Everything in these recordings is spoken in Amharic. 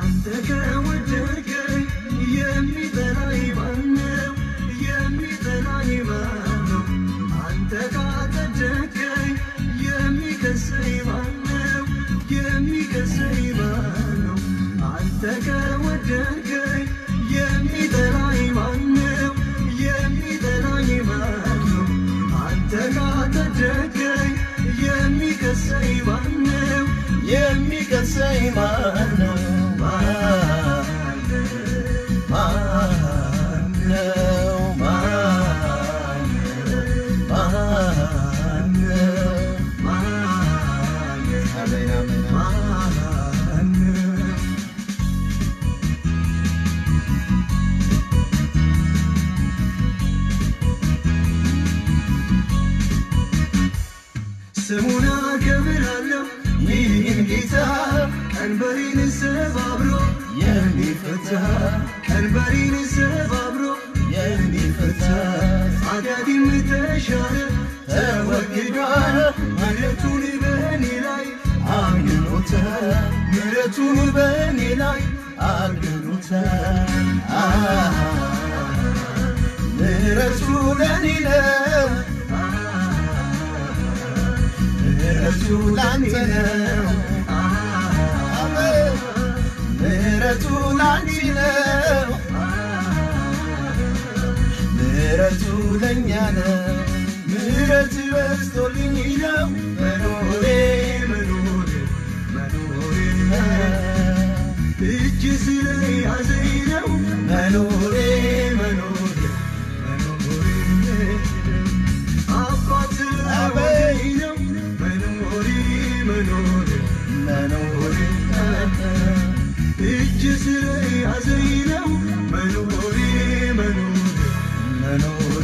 አንተ ከወደድከኝ የሚጠላኝ ማነው? የሚጠላኝ ማነው? አንተ ካጸደቅከኝ የሚከሰኝ ማነው? የሚከሰኝ ማነው? አንተ ከወደድከኝ የሚጠላኝ ማነው? የሚጠላኝ ማነው? አንተ ካጸደቅከኝ የሚከሰኝ ማነው? የሚከሰኝ ማነው? ማነው? ማነው? ማነው? ማነው? ማነው? አሜን አሜን አሜን። ማነው? ስሙን አከብራለሁ ይህን ጌታ ቀንበሬን ሰባብሮ የሚፈታ ቀንበሬን ሰባብሮ የሚፈታ ኃጢአቴም ተሻረ ተወግዷል ምሕረቱን በእኔ ላይ አግኖታል ምሕረቱን በእኔ ላይ አግኖታል አሃ፣ ምሕረቱ ለእኔ ነው ምሕረቱ ላንተ ነው አሜን። ምሕረቱ ላንቺ ነው ምሕረቱ ለእኛ ነው ምሕረት በዝቶልኝ ነው መኖሬ መኖሬ መኖሬ እጅ ስለያዘኝ ነው መኖሬ መኖሬ መኖሬ አባት ወደኝ ነው መኖሬ መኖሬ መኖሬ እጅ ስለያዘኝ ነው መኖሬ መኖሬ መኖሬ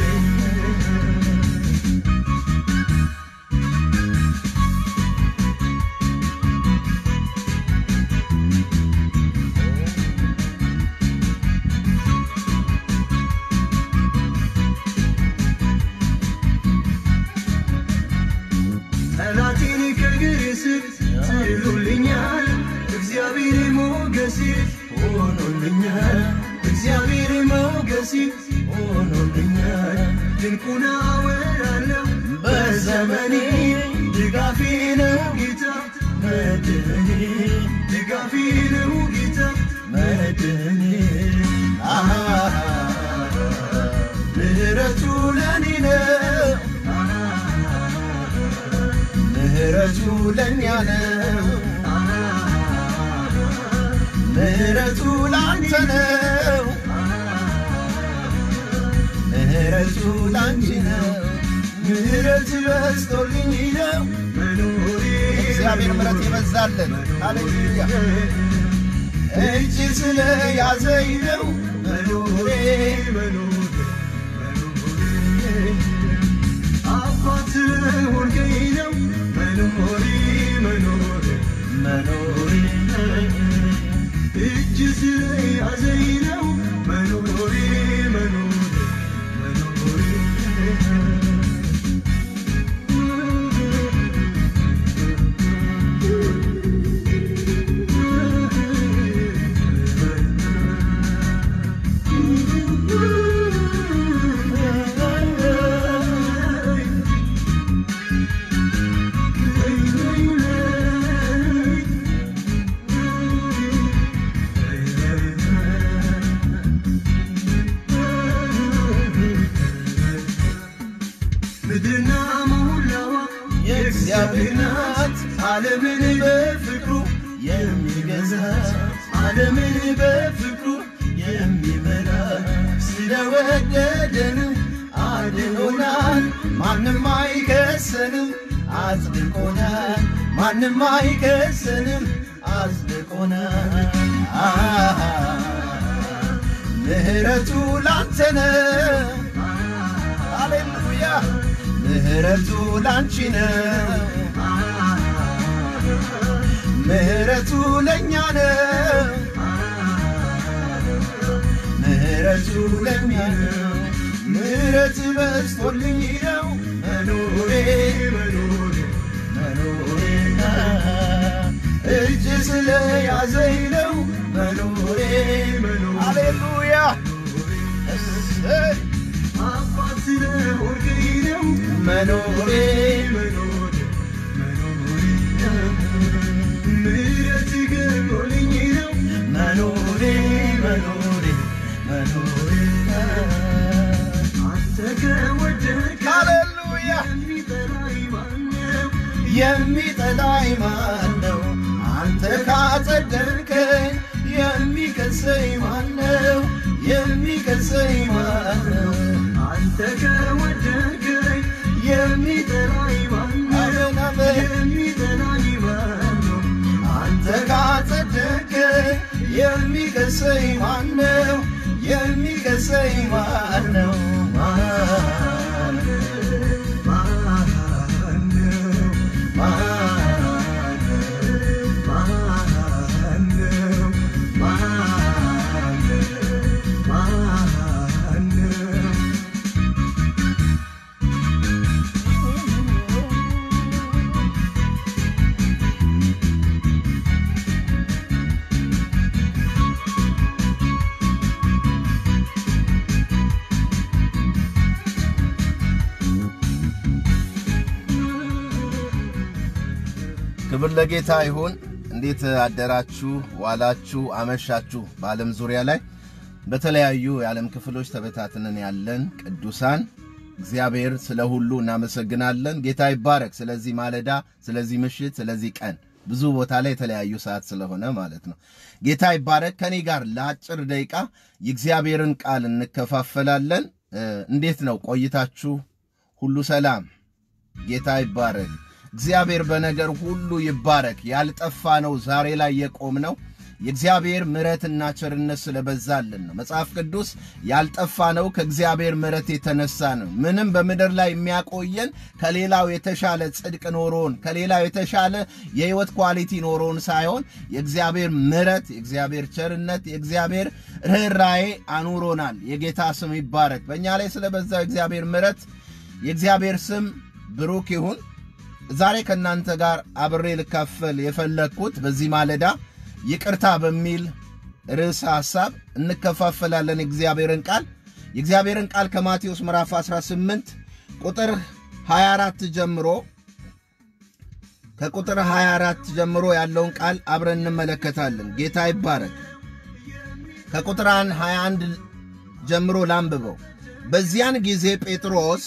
ጠላቴን ከእግሬ ስር ጥሎልኛል። እግዚአብሔር ሞገሴ ሆኖልኛል። እግዚአብሔር ሞገሴ ሆኖልኛል። ድንቁን አወራለሁ በዘመኔ ድጋፌ ነው ጌታ መድህኔ ድጋፌ ነው ጌታ መድህኔ አሃ ምሕረቱ ለእኔ ነው ምሕረቱ ለእኛ ነው ምሕረቱ ላንተ ነው ምሕረቱ ላንቺ ነው ምሕረት በዝቶልኝ ነው መኖሬ እግዚአብሔር ምሕረት ይበዛልን። ሃሌሉያ እጅ ስለያዘኝ ነው መኖሬ መኖሬ መኖሬ አባት ሆንከኝ ነው መኖሬ መኖሬ መኖሬ እጅ ስለያዘኝ ነው መኖሬ መኖሬ ምድርና ሞላዋ የእግዚአብሔር ናት። ዓለምን በፍቅሩ የሚገዛት ዓለምን በፍቅሩ የሚመራ ስለወደደን አድኖናል። ማንም አይከሰንም፣ አጽድቆናል። ማንም አይከሰንም፣ አጽድቆናል። አሃ፣ ምሕረቱ ላንተ ነው። ሃሌሉያ ምሕረቱ ላንቺ ነው። ምሕረቱ ለእኛ ነው። ምሕረቱ ለእኛ ነው። ምሕረት በዝቶልኝ ነው መኖሬ መኖሬ መኖሬ እጅ ስለያዘኝ ነው መኖሬ መኖሬ ሃሌሉያ እሰይ አባት ስለሆንከኝ ነው መኖሬ መኖሬ መኖሬ ምሕረት ገኖልኝ ነው መኖሬ መኖሬ መኖሬ አንተ ከወደድከኝ ሃሌሉያ የሚጠላኝ ማነው? የሚጠላኝ ማን ነው? አንተ ካጸደቅከኝ የሚከሰኝ ማን ነው? የሚከሰኝ ማን ነው? አንተ ከወደድከኝ የሚጠላኝ ማነው? አሜን አሜን። የሚጠላኝ ማነው? አንተ ካጸደቅከኝ የሚከሰኝ ማን ነው? የሚከሰኝ ማን ነው? ማን ነው? ክብር ለጌታ ይሁን። እንዴት አደራችሁ፣ ዋላችሁ፣ አመሻችሁ? በዓለም ዙሪያ ላይ በተለያዩ የዓለም ክፍሎች ተበታትነን ያለን ቅዱሳን እግዚአብሔር ስለ ሁሉ እናመሰግናለን። ጌታ ይባረክ። ስለዚህ ማለዳ፣ ስለዚህ ምሽት፣ ስለዚህ ቀን ብዙ ቦታ ላይ የተለያዩ ሰዓት ስለሆነ ማለት ነው። ጌታ ይባረክ። ከኔ ጋር ለአጭር ደቂቃ የእግዚአብሔርን ቃል እንከፋፈላለን። እ፣ እንዴት ነው ቆይታችሁ? ሁሉ ሰላም? ጌታ ይባረክ። እግዚአብሔር በነገር ሁሉ ይባረክ። ያልጠፋ ነው ዛሬ ላይ የቆም ነው የእግዚአብሔር ምሕረትና ቸርነት ስለበዛልን ነው። መጽሐፍ ቅዱስ ያልጠፋ ነው ከእግዚአብሔር ምሕረት የተነሳ ነው። ምንም በምድር ላይ የሚያቆየን ከሌላው የተሻለ ጽድቅ ኖሮን ከሌላው የተሻለ የሕይወት ኳሊቲ ኖሮን ሳይሆን የእግዚአብሔር ምሕረት፣ የእግዚአብሔር ቸርነት፣ የእግዚአብሔር ርኅራዬ አኑሮናል። የጌታ ስም ይባረክ። በእኛ ላይ ስለበዛው የእግዚአብሔር ምሕረት የእግዚአብሔር ስም ብሩክ ይሁን። ዛሬ ከእናንተ ጋር አብሬ ልካፈል የፈለግኩት በዚህ ማለዳ ይቅርታ በሚል ርዕሰ ሐሳብ እንከፋፈላለን። የእግዚአብሔርን ቃል የእግዚአብሔርን ቃል ከማቴዎስ ምዕራፍ 18 ቁጥር 24 ጀምሮ ከቁጥር 24 ጀምሮ ያለውን ቃል አብረን እንመለከታለን። ጌታ ይባረክ። ከቁጥር 21 ጀምሮ ላንብበው። በዚያን ጊዜ ጴጥሮስ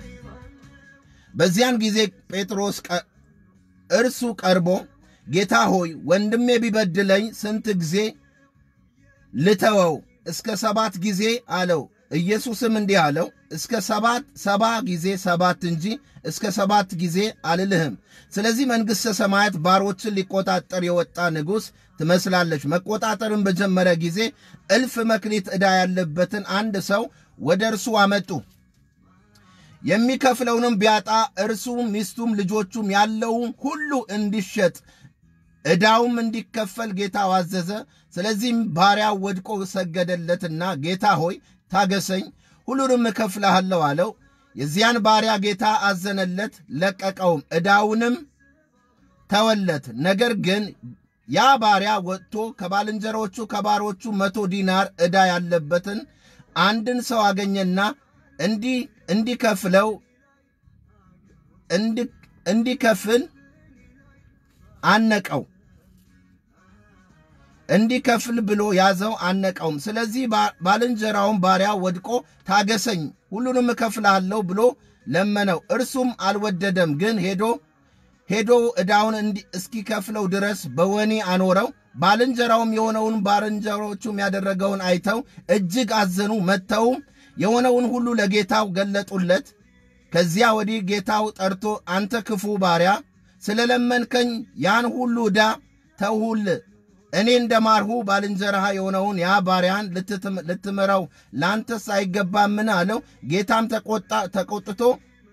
በዚያን ጊዜ ጴጥሮስ ቀ- እርሱ ቀርቦ ጌታ ሆይ ወንድሜ ቢበድለኝ ስንት ጊዜ ልተወው? እስከ ሰባት ጊዜ አለው። ኢየሱስም እንዲህ አለው፣ እስከ ሰባት ሰባ ጊዜ ሰባት እንጂ እስከ ሰባት ጊዜ አልልህም። ስለዚህ መንግሥተ ሰማያት ባሮችን ሊቆጣጠር የወጣ ንጉሥ ትመስላለች። መቆጣጠርን በጀመረ ጊዜ እልፍ መክሊት ዕዳ ያለበትን አንድ ሰው ወደ እርሱ አመጡ። የሚከፍለውንም ቢያጣ እርሱ ሚስቱም ልጆቹም ያለውም ሁሉ እንዲሸጥ ዕዳውም እንዲከፈል ጌታው አዘዘ። ስለዚህም ባሪያው ወድቆ ሰገደለትና ጌታ ሆይ ታገሰኝ፣ ሁሉንም እከፍልሃለሁ አለው። የዚያን ባሪያ ጌታ አዘነለት፣ ለቀቀውም፣ ዕዳውንም ተወለት። ነገር ግን ያ ባሪያ ወጥቶ ከባልንጀሮቹ ከባሮቹ መቶ ዲናር ዕዳ ያለበትን አንድን ሰው አገኘና እንዲህ እንዲከፍለው እንዲ- እንዲከፍል አነቀው እንዲከፍል ብሎ ያዘው፣ አነቀውም። ስለዚህ ባ- ባልንጀራውን ባሪያ ወድቆ ታገሰኝ፣ ሁሉንም እከፍልሃለሁ ብሎ ለመነው። እርሱም አልወደደም፣ ግን ሄዶ ሄዶ ዕዳውን እንዲ- እስኪከፍለው ድረስ በወህኒ አኖረው። ባልንጀራውም የሆነውን ባልንጀሮቹም ያደረገውን አይተው እጅግ አዘኑ። መጥተውም የሆነውን ሁሉ ለጌታው ገለጡለት። ከዚያ ወዲህ ጌታው ጠርቶ አንተ ክፉ ባሪያ ስለለመንከኝ ያን ሁሉ ዕዳ ተውሁል እኔ እንደ ማርሁ ባልንጀራህ የሆነውን ያ ባሪያን ልትትም- ልትምረው ለአንተስ አይገባምን? አለው። ጌታም ተቆጣ ተቆጥቶ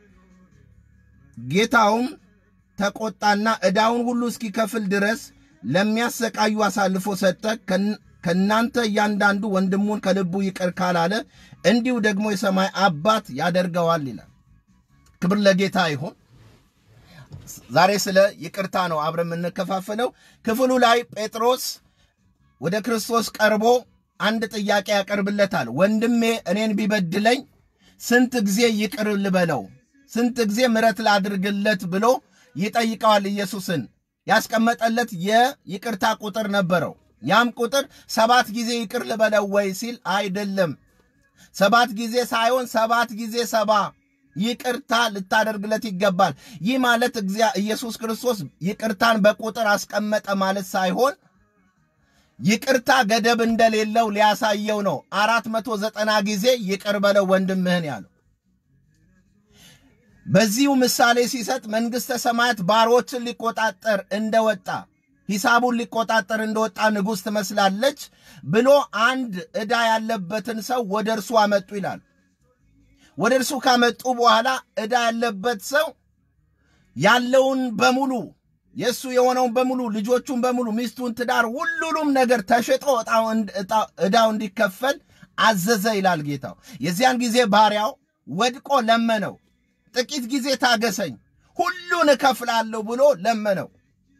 ጌታውም ተቆጣና ዕዳውን ሁሉ እስኪከፍል ድረስ ለሚያሰቃዩ አሳልፎ ሰጠ። ከን- ከእናንተ እያንዳንዱ ወንድሙን ከልቡ ይቅር ካላለ እንዲሁ ደግሞ የሰማይ አባት ያደርገዋል ይላል። ክብር ለጌታ ይሁን። ዛሬ ስለ ይቅርታ ነው አብረን የምንከፋፈለው። ክፍሉ ላይ ጴጥሮስ ወደ ክርስቶስ ቀርቦ አንድ ጥያቄ ያቀርብለታል። ወንድሜ እኔን ቢበድለኝ ስንት ጊዜ ይቅር ልበለው? ስንት ጊዜ ምሕረት ላድርግለት ብሎ ይጠይቀዋል። ኢየሱስን ያስቀመጠለት የይቅርታ ቁጥር ነበረው። ያም ቁጥር ሰባት ጊዜ ይቅር ልበለው ወይ ሲል አይደለም፣ ሰባት ጊዜ ሳይሆን ሰባት ጊዜ ሰባ ይቅርታ ልታደርግለት ይገባል። ይህ ማለት ኢየሱስ ክርስቶስ ይቅርታን በቁጥር አስቀመጠ ማለት ሳይሆን ይቅርታ ገደብ እንደሌለው ሊያሳየው ነው። አራት መቶ ዘጠና ጊዜ ይቅር በለው ወንድምህን ያለው። በዚሁ ምሳሌ ሲሰጥ መንግሥተ ሰማያት ባሮችን ሊቆጣጠር እንደወጣ ሂሳቡን ሊቆጣጠር እንደወጣ ንጉሥ ትመስላለች ብሎ አንድ ዕዳ ያለበትን ሰው ወደ እርሱ አመጡ ይላል። ወደ እርሱ ካመጡ በኋላ ዕዳ ያለበት ሰው ያለውን በሙሉ የእሱ የሆነውን በሙሉ ልጆቹን በሙሉ ሚስቱን፣ ትዳር፣ ሁሉንም ነገር ተሽጦ ዕዳው እንዲከፈል አዘዘ ይላል ጌታው። የዚያን ጊዜ ባሪያው ወድቆ ለመነው። ጥቂት ጊዜ ታገሰኝ፣ ሁሉን እከፍላለሁ ብሎ ለመነው።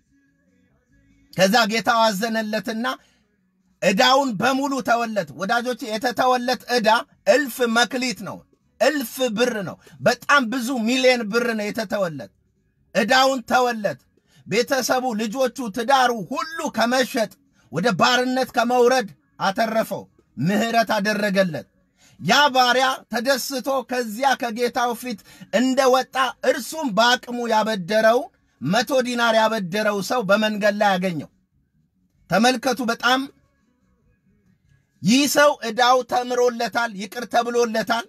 ከዛ ጌታው አዘነለትና ዕዳውን በሙሉ ተወለት። ወዳጆች የተተወለት ዕዳ እልፍ መክሊት ነው፣ እልፍ ብር ነው። በጣም ብዙ ሚሊዮን ብር ነው የተተወለት። ዕዳውን ተወለት። ቤተሰቡ፣ ልጆቹ፣ ትዳሩ ሁሉ ከመሸጥ ወደ ባርነት ከመውረድ አተረፈው። ምሕረት አደረገለት። ያ ባሪያ ተደስቶ ከዚያ ከጌታው ፊት እንደወጣ እርሱም በአቅሙ ያበደረው መቶ ዲናር ያበደረው ሰው በመንገድ ላይ ያገኘው። ተመልከቱ። በጣም ይህ ሰው ዕዳው ተምሮለታል፣ ይቅር ተብሎለታል፣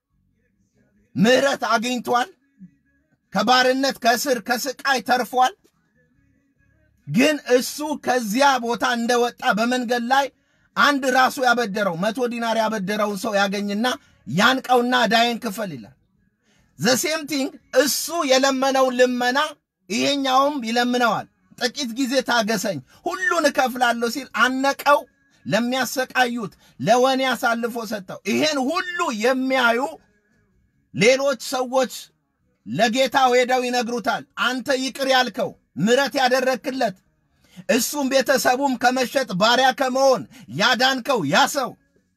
ምሕረት አግኝቷል፣ ከባርነት ከስር ከስቃይ ተርፏል። ግን እሱ ከዚያ ቦታ እንደወጣ በመንገድ ላይ አንድ ራሱ ያበደረው መቶ ዲናር ያበደረውን ሰው ያገኝና ያንቀውና ዕዳዬን ክፈል ይላል። ዘሴም ቲንግ እሱ የለመነውን ልመና ይሄኛውም ይለምነዋል። ጥቂት ጊዜ ታገሰኝ፣ ሁሉን እከፍላለሁ ሲል አነቀው። ለሚያሰቃዩት ለወኔ አሳልፎ ሰጠው። ይሄን ሁሉ የሚያዩ ሌሎች ሰዎች ለጌታው ሄደው ይነግሩታል። አንተ ይቅር ያልከው ምሕረት ያደረክለት እሱም ቤተሰቡም ከመሸጥ ባሪያ ከመሆን ያዳንከው ያ ሰው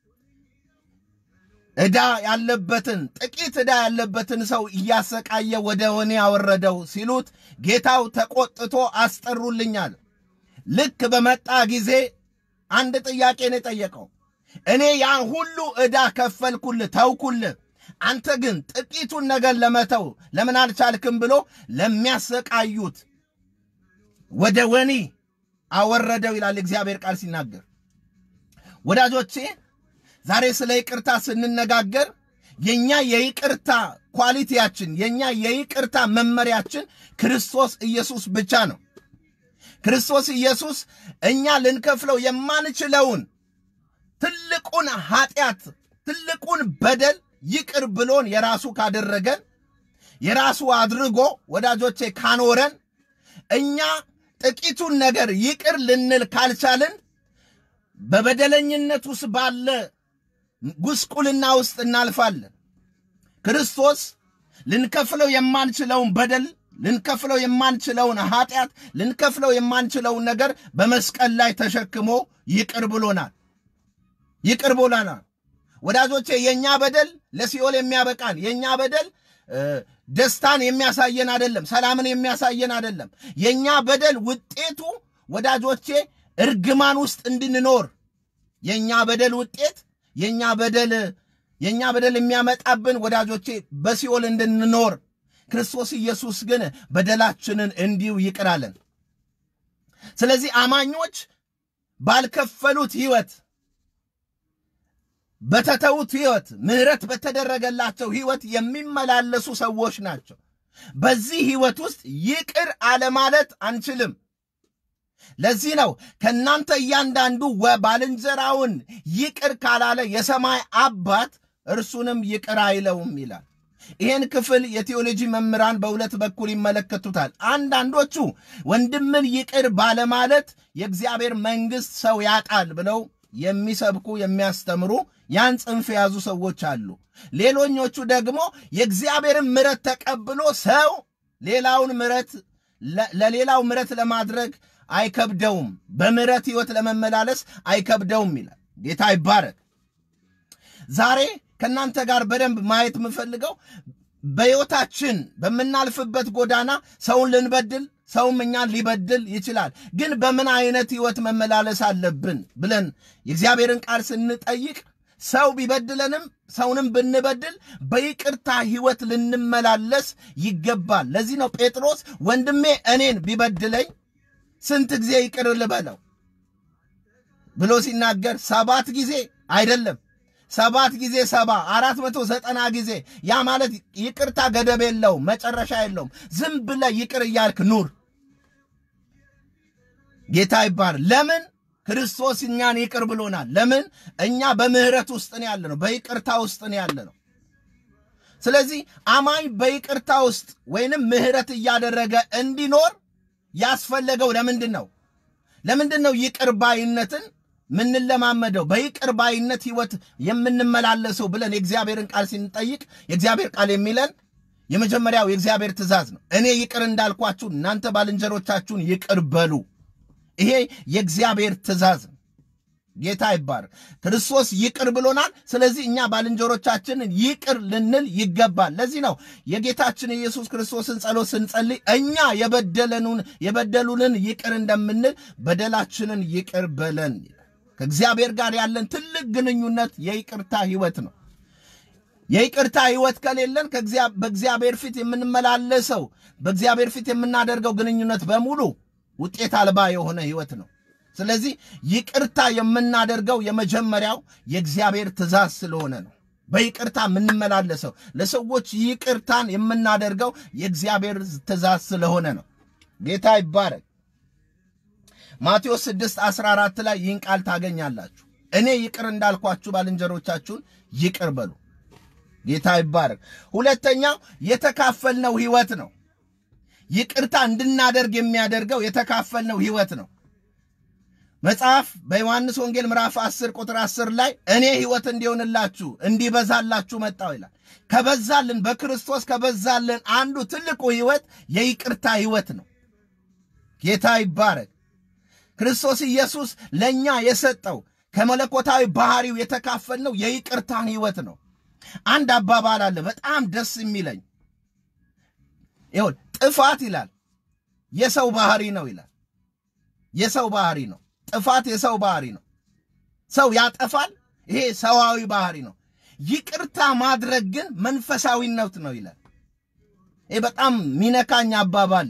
ዕዳ ያለበትን ጥቂት ዕዳ ያለበትን ሰው እያሰቃየ ወደ ወኔ ያወረደው ሲሉት ጌታው ተቆጥቶ አስጠሩልኛል። ልክ በመጣ ጊዜ አንድ ጥያቄ ነው የጠየቀው። እኔ ያን ሁሉ ዕዳ ከፈልኩልህ፣ ተውኩልህ፣ አንተ ግን ጥቂቱን ነገር ለመተው ለምን አልቻልክም? ብሎ ለሚያሰቃዩት ወደ ወኒ አወረደው ይላል እግዚአብሔር ቃል ሲናገር። ወዳጆቼ ዛሬ ስለ ይቅርታ ስንነጋገር የኛ የይቅርታ ኳሊቲያችን የኛ የይቅርታ መመሪያችን ክርስቶስ ኢየሱስ ብቻ ነው። ክርስቶስ ኢየሱስ እኛ ልንከፍለው የማንችለውን ትልቁን ኃጢአት ትልቁን በደል ይቅር ብሎን የራሱ ካደረገን የራሱ አድርጎ ወዳጆቼ ካኖረን እኛ ጥቂቱን ነገር ይቅር ልንል ካልቻልን በበደለኝነት ውስጥ ባለ ጉስቁልና ውስጥ እናልፋለን። ክርስቶስ ልንከፍለው የማንችለውን በደል ልንከፍለው የማንችለውን ኃጢአት ልንከፍለው የማንችለውን ነገር በመስቀል ላይ ተሸክሞ ይቅር ብሎናል። ይቅር ብሎናል። ወዳጆቼ የእኛ በደል ለሲኦል የሚያበቃን የእኛ በደል ደስታን የሚያሳየን አይደለም። ሰላምን የሚያሳየን አይደለም። የእኛ በደል ውጤቱ ወዳጆቼ እርግማን ውስጥ እንድንኖር የእኛ በደል ውጤት የእኛ በደል የእኛ በደል የሚያመጣብን ወዳጆቼ በሲኦል እንድንኖር ክርስቶስ ኢየሱስ ግን በደላችንን እንዲሁ ይቅር አለን። ስለዚህ አማኞች ባልከፈሉት ሕይወት በተተዉት ሕይወት ምሕረት በተደረገላቸው ሕይወት የሚመላለሱ ሰዎች ናቸው። በዚህ ሕይወት ውስጥ ይቅር አለማለት አንችልም። ለዚህ ነው ከእናንተ እያንዳንዱ ባልንጀራውን ይቅር ካላለ የሰማይ አባት እርሱንም ይቅር አይለውም ይላል። ይህን ክፍል የቴዎሎጂ መምህራን በሁለት በኩል ይመለከቱታል። አንዳንዶቹ ወንድምን ይቅር ባለማለት የእግዚአብሔር መንግሥት ሰው ያጣል ብለው የሚሰብኩ የሚያስተምሩ ያን ጽንፍ የያዙ ሰዎች አሉ። ሌሎኞቹ ደግሞ የእግዚአብሔርን ምሕረት ተቀብሎ ሰው ሌላውን ምሕረት ለ- ለሌላው ምሕረት ለማድረግ አይከብደውም፣ በምሕረት ሕይወት ለመመላለስ አይከብደውም ይላል። ጌታ ይባረክ። ዛሬ ከእናንተ ጋር በደንብ ማየት የምፈልገው በሕይወታችን በምናልፍበት ጎዳና ሰውን ልንበድል ሰውም እኛን ሊበድል ይችላል። ግን በምን አይነት ሕይወት መመላለስ አለብን ብለን የእግዚአብሔርን ቃል ስንጠይቅ ሰው ቢበድለንም ሰውንም ብንበድል በይቅርታ ሕይወት ልንመላለስ ይገባል። ለዚህ ነው ጴጥሮስ ወንድሜ እኔን ቢበድለኝ ስንት ጊዜ ይቅር ልበለው ብሎ ሲናገር ሰባት ጊዜ አይደለም ሰባት ጊዜ ሰባ አራት መቶ ዘጠና ጊዜ ያ ማለት ይቅርታ ገደብ የለውም፣ መጨረሻ የለውም። ዝም ብለ ይቅር እያልክ ኑር። ጌታ ይባር። ለምን ክርስቶስ እኛን ይቅር ብሎናል። ለምን እኛ በምህረት ውስጥ ነው ያለ ነው፣ በይቅርታ ውስጥ ነው ያለ ነው። ስለዚህ አማኝ በይቅርታ ውስጥ ወይንም ምህረት እያደረገ እንዲኖር ያስፈለገው ለምንድን ነው? ለምንድን ነው ይቅር ባይነትን ምንለማመደው በይቅር ባይነት ህይወት የምንመላለሰው ብለን የእግዚአብሔርን ቃል ስንጠይቅ የእግዚአብሔር ቃል የሚለን የመጀመሪያው የእግዚአብሔር ትእዛዝ ነው። እኔ ይቅር እንዳልኳችሁ እናንተ ባልንጀሮቻችሁን ይቅር በሉ። ይሄ የእግዚአብሔር ትእዛዝ ነው። ጌታ ይባር። ክርስቶስ ይቅር ብሎናል። ስለዚህ እኛ ባልንጀሮቻችንን ይቅር ልንል ይገባል። ለዚህ ነው የጌታችን የኢየሱስ ክርስቶስን ጸሎት ስንጸልይ እኛ የበደለኑን የበደሉንን ይቅር እንደምንል በደላችንን ይቅር በለን ይላል። ከእግዚአብሔር ጋር ያለን ትልቅ ግንኙነት የይቅርታ ህይወት ነው። የይቅርታ ህይወት ከሌለን ከእግዚአ- በእግዚአብሔር ፊት የምንመላለሰው በእግዚአብሔር ፊት የምናደርገው ግንኙነት በሙሉ ውጤት አልባ የሆነ ህይወት ነው። ስለዚህ ይቅርታ የምናደርገው የመጀመሪያው የእግዚአብሔር ትእዛዝ ስለሆነ ነው። በይቅርታ የምንመላለሰው ለሰዎች ይቅርታን የምናደርገው የእግዚአብሔር ትእዛዝ ስለሆነ ነው። ጌታ ይባረክ። ማቴዎስ 6 14 ላይ ይህን ቃል ታገኛላችሁ። እኔ ይቅር እንዳልኳችሁ ባልንጀሮቻችሁን ይቅር በሉ። ጌታ ይባረክ። ሁለተኛው የተካፈልነው ህይወት ነው። ይቅርታ እንድናደርግ የሚያደርገው የተካፈልነው ህይወት ነው። መጽሐፍ በዮሐንስ ወንጌል ምዕራፍ 10 ቁጥር 10 ላይ እኔ ህይወት እንዲሆንላችሁ እንዲበዛላችሁ መጣው ይላል። ከበዛልን በክርስቶስ ከበዛልን አንዱ ትልቁ ህይወት የይቅርታ ህይወት ነው። ጌታ ይባረክ። ክርስቶስ ኢየሱስ ለእኛ የሰጠው ከመለኮታዊ ባህሪው የተካፈልነው የይቅርታን ህይወት ነው። አንድ አባባል አለ በጣም ደስ የሚለኝ ይሁን ጥፋት ይላል የሰው ባህሪ ነው ይላል። የሰው ባህሪ ነው። ጥፋት የሰው ባህሪ ነው። ሰው ያጠፋል። ይሄ ሰዋዊ ባህሪ ነው። ይቅርታ ማድረግ ግን መንፈሳዊነት ነው ይላል። ይሄ በጣም ሚነካኝ አባባል።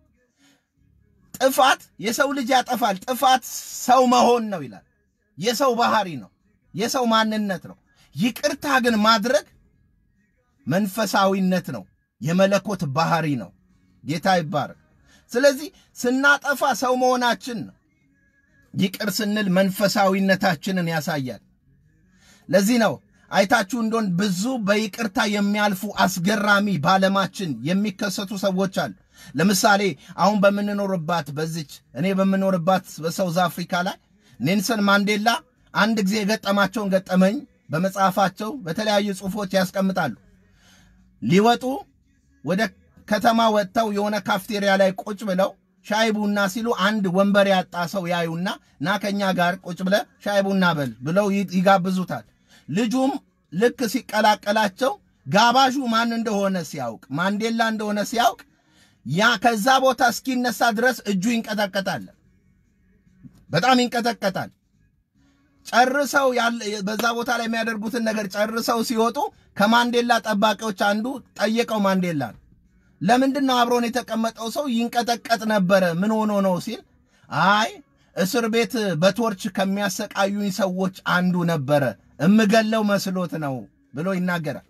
ጥፋት የሰው ልጅ ያጠፋል። ጥፋት ሰው መሆን ነው ይላል። የሰው ባህሪ ነው። የሰው ማንነት ነው። ይቅርታ ግን ማድረግ መንፈሳዊነት ነው። የመለኮት ባህሪ ነው። ጌታ ይባረክ። ስለዚህ ስናጠፋ ሰው መሆናችን ነው። ይቅር ስንል መንፈሳዊነታችንን ያሳያል። ለዚህ ነው አይታችሁ እንደሆን ብዙ በይቅርታ የሚያልፉ አስገራሚ በዓለማችን የሚከሰቱ ሰዎች አሉ። ለምሳሌ አሁን በምንኖርባት በዚች እኔ በምኖርባት በሳውዝ አፍሪካ ላይ ኔልሰን ማንዴላ አንድ ጊዜ የገጠማቸውን ገጠመኝ በመጽሐፋቸው በተለያዩ ጽሑፎች ያስቀምጣሉ። ሊወጡ ወደ ከተማ ወጥተው የሆነ ካፍቴሪያ ላይ ቁጭ ብለው ሻይ ቡና ሲሉ አንድ ወንበር ያጣ ሰው ያዩና ና ከኛ ጋር ቁጭ ብለ ሻይ ቡና በል ብለው ይ- ይጋብዙታል። ልጁም ልክ ሲቀላቀላቸው ጋባዡ ማን እንደሆነ ሲያውቅ ማንዴላ እንደሆነ ሲያውቅ ያ ከዛ ቦታ እስኪነሳ ድረስ እጁ ይንቀጠቀጣል፣ በጣም ይንቀጠቀጣል። ጨርሰው ያለ በዛ ቦታ ላይ የሚያደርጉትን ነገር ጨርሰው ሲወጡ ከማንዴላ ጠባቂዎች አንዱ ጠየቀው ማንዴላን ለምንድን ነው አብሮን የተቀመጠው ሰው ይንቀጠቀጥ ነበረ? ምን ሆኖ ነው ሲል አይ እስር ቤት በቶርች ከሚያሰቃዩኝ ሰዎች አንዱ ነበረ፣ እምገለው መስሎት ነው ብሎ ይናገራል።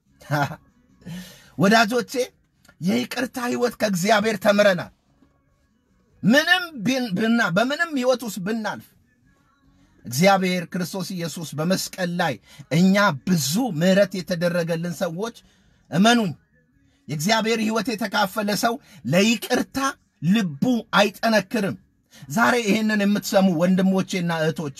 ወዳጆቼ የይቅርታ ህይወት ከእግዚአብሔር ተምረናል። ምንም ብን- ብና በምንም ህይወት ውስጥ ብናልፍ እግዚአብሔር ክርስቶስ ኢየሱስ በመስቀል ላይ እኛ ብዙ ምሕረት የተደረገልን ሰዎች እመኑኝ የእግዚአብሔር ህይወት የተካፈለ ሰው ለይቅርታ ልቡ አይጠነክርም። ዛሬ ይህንን የምትሰሙ ወንድሞቼና እህቶቼ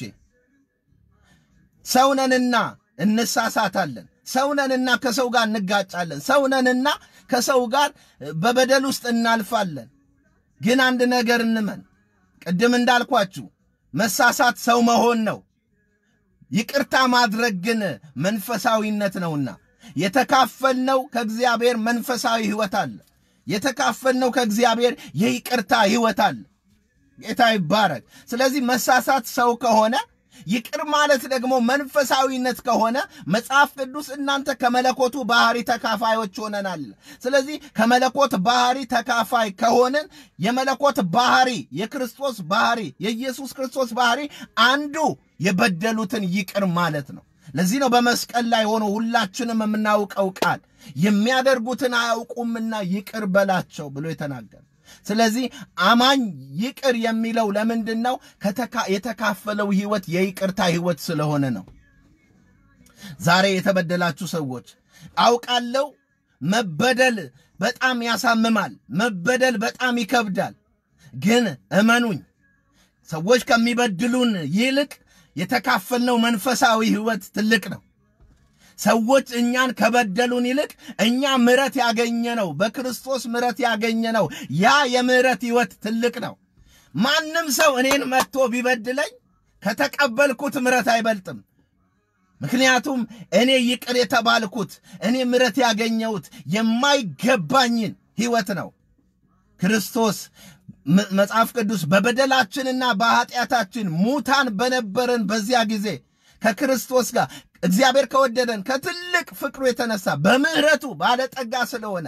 ሰውነንና እንሳሳታለን። ሰውነንና ከሰው ጋር እንጋጫለን። ሰውነንና ከሰው ጋር በበደል ውስጥ እናልፋለን። ግን አንድ ነገር እንመን። ቅድም እንዳልኳችሁ መሳሳት ሰው መሆን ነው። ይቅርታ ማድረግ ግን መንፈሳዊነት ነውና የተካፈልነው ከእግዚአብሔር መንፈሳዊ ሕይወት አለ። የተካፈልነው ከእግዚአብሔር የይቅርታ ሕይወት አለ። ጌታ ይባረክ። ስለዚህ መሳሳት ሰው ከሆነ ይቅር ማለት ደግሞ መንፈሳዊነት ከሆነ መጽሐፍ ቅዱስ እናንተ ከመለኮቱ ባህሪ ተካፋዮች ሆነናል። ስለዚህ ከመለኮት ባህሪ ተካፋይ ከሆንን የመለኮት ባህሪ የክርስቶስ ባህሪ የኢየሱስ ክርስቶስ ባህሪ አንዱ የበደሉትን ይቅር ማለት ነው። ለዚህ ነው በመስቀል ላይ ሆኖ ሁላችንም የምናውቀው ቃል የሚያደርጉትን አያውቁምና ይቅር በላቸው ብሎ የተናገረ ስለዚህ አማኝ ይቅር የሚለው ለምንድን ነው? የተካፈለው ህይወት የይቅርታ ህይወት ስለሆነ ነው። ዛሬ የተበደላችሁ ሰዎች አውቃለሁ፣ መበደል በጣም ያሳምማል፣ መበደል በጣም ይከብዳል። ግን እመኑኝ ሰዎች ከሚበድሉን ይልቅ የተካፈልነው መንፈሳዊ ህይወት ትልቅ ነው። ሰዎች እኛን ከበደሉን ይልቅ እኛ ምረት ያገኘ ነው፣ በክርስቶስ ምረት ያገኘ ነው። ያ የምረት ህይወት ትልቅ ነው። ማንም ሰው እኔን መጥቶ ቢበድለኝ ከተቀበልኩት ምረት አይበልጥም። ምክንያቱም እኔ ይቅር የተባልኩት እኔ ምረት ያገኘሁት የማይገባኝን ህይወት ነው። ክርስቶስ መጽሐፍ ቅዱስ በበደላችንና በኃጢአታችን ሙታን በነበረን በዚያ ጊዜ ከክርስቶስ ጋር እግዚአብሔር ከወደደን ከትልቅ ፍቅሩ የተነሳ በምሕረቱ ባለጠጋ ስለሆነ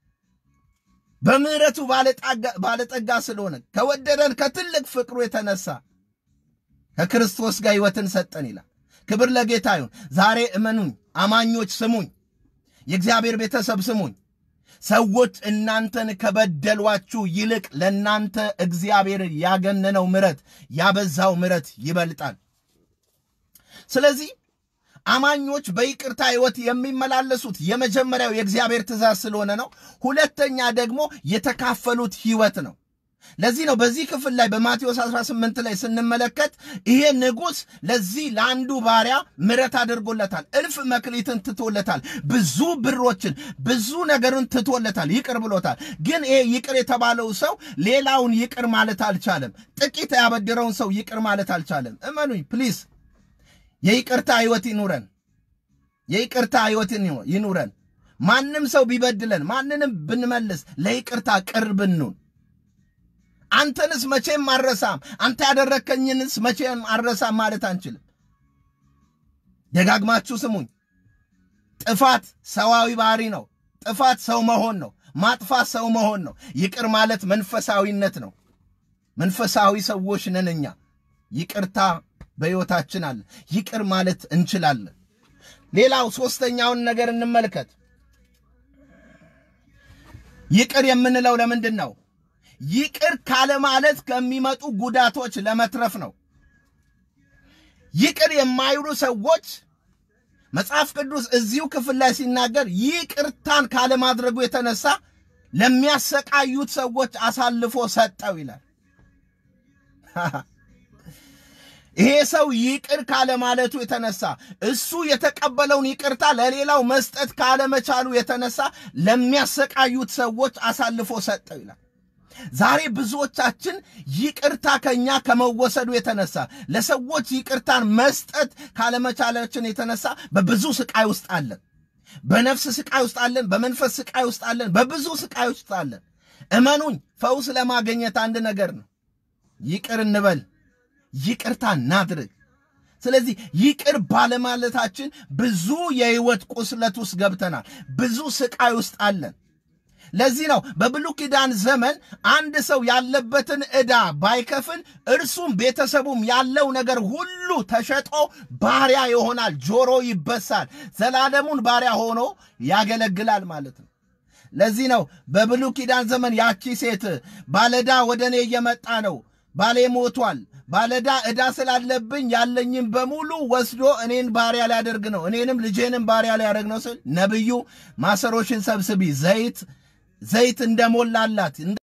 በምሕረቱ ባለጠጋ ስለሆነ ከወደደን ከትልቅ ፍቅሩ የተነሳ ከክርስቶስ ጋር ሕይወትን ሰጠን ይላል። ክብር ለጌታ ይሁን። ዛሬ እመኑኝ፣ አማኞች ስሙኝ፣ የእግዚአብሔር ቤተሰብ ስሙኝ። ሰዎች እናንተን ከበደሏችሁ ይልቅ ለእናንተ እግዚአብሔር ያገነነው ምሕረት ያበዛው ምሕረት ይበልጣል። ስለዚህ አማኞች በይቅርታ ሕይወት የሚመላለሱት የመጀመሪያው የእግዚአብሔር ትእዛዝ ስለሆነ ነው። ሁለተኛ ደግሞ የተካፈሉት ሕይወት ነው። ለዚህ ነው በዚህ ክፍል ላይ በማቴዎስ 18 ላይ ስንመለከት ይሄ ንጉሥ ለዚህ ለአንዱ ባሪያ ምሕረት አድርጎለታል። እልፍ መክሊትን ትቶለታል። ብዙ ብሮችን፣ ብዙ ነገርን ትቶለታል፣ ይቅር ብሎታል። ግን ይሄ ይቅር የተባለው ሰው ሌላውን ይቅር ማለት አልቻለም። ጥቂት ያበደረውን ሰው ይቅር ማለት አልቻለም። እመኑኝ ፕሊዝ የይቅርታ ሕይወት ይኑረን። የይቅርታ ሕይወት ይኑረን። ማንም ሰው ቢበድለን ማንንም ብንመልስ ለይቅርታ ቅርብ እንሁን። አንተንስ መቼም አረሳም፣ አንተ ያደረከኝንስ መቼም አረሳም ማለት አንችልም። ደጋግማችሁ ስሙኝ። ጥፋት ሰዋዊ ባህሪ ነው። ጥፋት ሰው መሆን ነው። ማጥፋት ሰው መሆን ነው። ይቅር ማለት መንፈሳዊነት ነው። መንፈሳዊ ሰዎች ነን እኛ። ይቅርታ በሕይወታችን አለ። ይቅር ማለት እንችላለን። ሌላው ሦስተኛውን ነገር እንመልከት። ይቅር የምንለው ለምንድን ነው? ይቅር ካለማለት ከሚመጡ ጉዳቶች ለመትረፍ ነው። ይቅር የማይሉ ሰዎች መጽሐፍ ቅዱስ እዚሁ ክፍል ላይ ሲናገር ይቅርታን ካለማድረጉ የተነሳ ለሚያሰቃዩት ሰዎች አሳልፎ ሰጠው ይላል። ይሄ ሰው ይቅር ካለማለቱ የተነሳ እሱ የተቀበለውን ይቅርታ ለሌላው መስጠት ካለመቻሉ የተነሳ ለሚያሰቃዩት ሰዎች አሳልፎ ሰጠው ይላል። ዛሬ ብዙዎቻችን ይቅርታ ከኛ ከመወሰዱ የተነሳ ለሰዎች ይቅርታን መስጠት ካለመቻላችን የተነሳ በብዙ ስቃይ ውስጥ አለን። በነፍስ ስቃይ ውስጥ አለን። በመንፈስ ስቃይ ውስጥ አለን። በብዙ ስቃይ ውስጥ አለን። እመኑኝ፣ ፈውስ ለማግኘት አንድ ነገር ነው። ይቅር እንበል፣ ይቅርታ እናድርግ። ስለዚህ ይቅር ባለማለታችን ብዙ የህይወት ቁስለት ውስጥ ገብተናል። ብዙ ስቃይ ውስጥ አለን። ለዚህ ነው በብሉይ ኪዳን ዘመን አንድ ሰው ያለበትን ዕዳ ባይከፍል እርሱም ቤተሰቡም ያለው ነገር ሁሉ ተሸጦ ባሪያ ይሆናል፣ ጆሮ ይበሳል፣ ዘላለሙን ባሪያ ሆኖ ያገለግላል ማለት ነው። ለዚህ ነው በብሉይ ኪዳን ዘመን ያቺ ሴት ባለዕዳ ወደ እኔ እየመጣ ነው፣ ባሌ ሞቷል፣ ባለዕዳ ዕዳ ስላለብኝ ያለኝም በሙሉ ወስዶ እኔን ባሪያ ሊያደርግ ነው፣ እኔንም ልጄንም ባሪያ ሊያደርግ ነው ስል ነቢዩ ማሰሮሽን ሰብስቢ ዘይት ዘይት እንደሞላላት